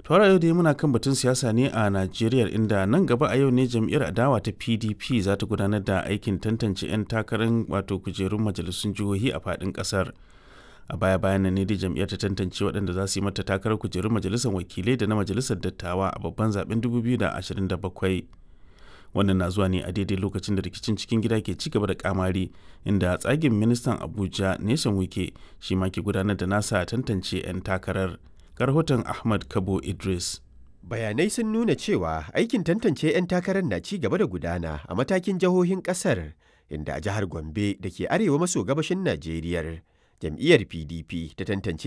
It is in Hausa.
Tawara yau dai muna kan batun siyasa ne a Najeriya inda nan gaba a yau ne jam'iyyar adawa ta PDP za ta gudanar da aikin tantance 'yan takarar wato kujerun majalisun jihohi a faɗin ƙasar. A baya bayan nan ne dai jam'iyyar ta tantance waɗanda za su yi mata takarar kujerun majalisar wakilai da na majalisar dattawa a babban zaben 2027. Wannan na zuwa ne a daidai lokacin da rikicin cikin gida ke ci gaba da kamari inda tsagin ministan Abuja Nation Wike shi ma ke gudanar da nasa tantance 'yan takarar. rahoton Ahmad Kabo Idris. Bayanai sun nuna cewa aikin tantance 'yan takarar na ci gaba da gudana a matakin jihohin kasar inda a jihar Gombe da ke arewa maso gabashin Najeriya jam'iyyar PDP ta tantance